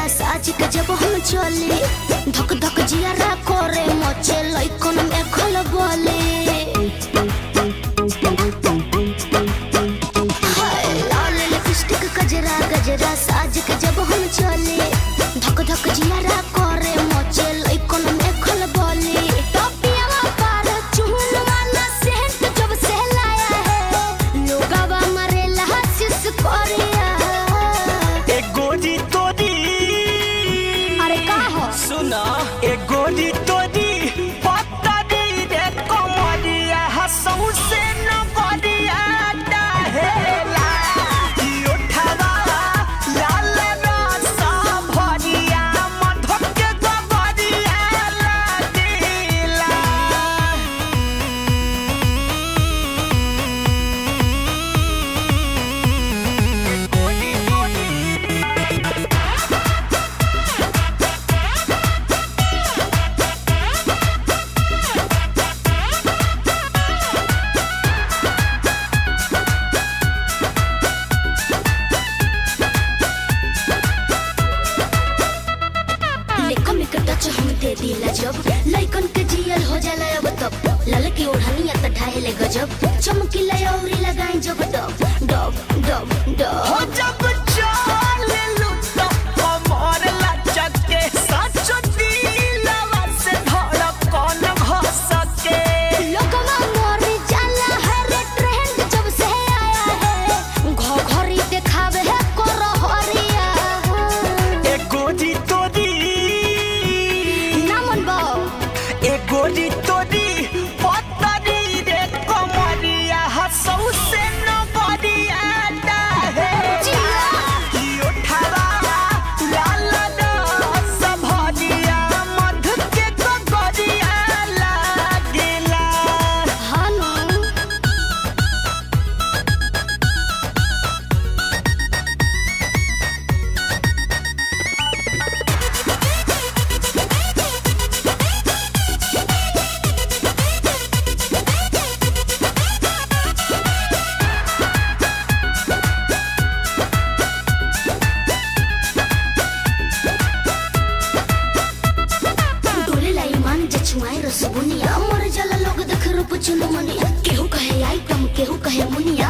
साज के जब हम चले धक धक जियारा करे मचे लइकन में खल बोले हाय, लाल लिपस्टिक गजरा गजरा साज के जब हम चले धक धक जियारा करे मचे लइकन में खल बोले टोपियावा पर चुहन वाला सेंट जब से लाया है लोगावा मरेला हसीस कोरिया ए गोरी तोरी अरे का हो सुना ए गोरी तोरी पत्तरी रे कमरिया हसौ से न गरिया डहेला ई उठावा लाल रसा भरिया मधुर के गगरिया लागेला गोरी गोरी लेको में के टच हम दे दिला जब लइकन के जियल हो जाला अब तब लाल की ओढ़निया त ढाहेले गजब चमकीला औरी लगाई जब डब डब डब हो डब जब चलेलु तो कमर लचके सच दिलवा से धड़कन घसके लोगवा मोरी जाला है रे ट्रेंड जब से आया है घोघरी देखावे है करहरिया ए गोरी तोरी ना मन बा ए गोरी तोरी पतरी रे कमरिया हसौ से न गरिया डाहे की उठावा लाल रस भरिया मधु के गगरिया लागेला हानु डोले लाई मान जे छुआए रस बुनिया मर जाला लोग देख रूप चुनमुनिया केहू कहे आइटम केहू कहे मुनिया